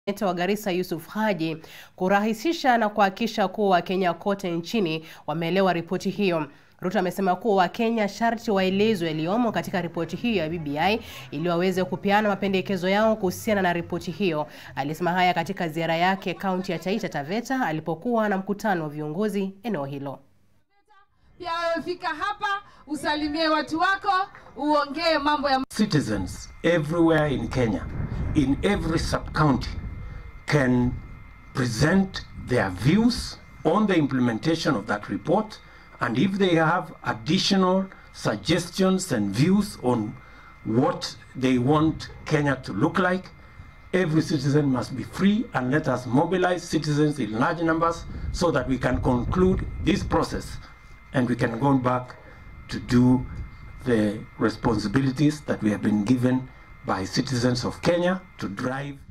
Seneta wa Garissa Yusuf Haji kurahisisha na kuhakikisha kuwa Wakenya kote nchini wameelewa ripoti hiyo. Ruto amesema kuwa Wakenya sharti waelezwe yaliyomo katika ripoti hiyo ya BBI ili waweze kupeana mapendekezo yao kuhusiana na ripoti hiyo. Alisema haya katika ziara yake kaunti ya Taita Taveta alipokuwa na mkutano wa viongozi eneo hilo. Pia wewe fika hapa usalimie watu wako, uongee mambo ya citizens everywhere in Kenya, in every sub-county, can present their views on the implementation of that report. And if they have additional suggestions and views on what they want Kenya to look like, every citizen must be free and let us mobilize citizens in large numbers so that we can conclude this process and we can go back to do the responsibilities that we have been given by citizens of Kenya to drive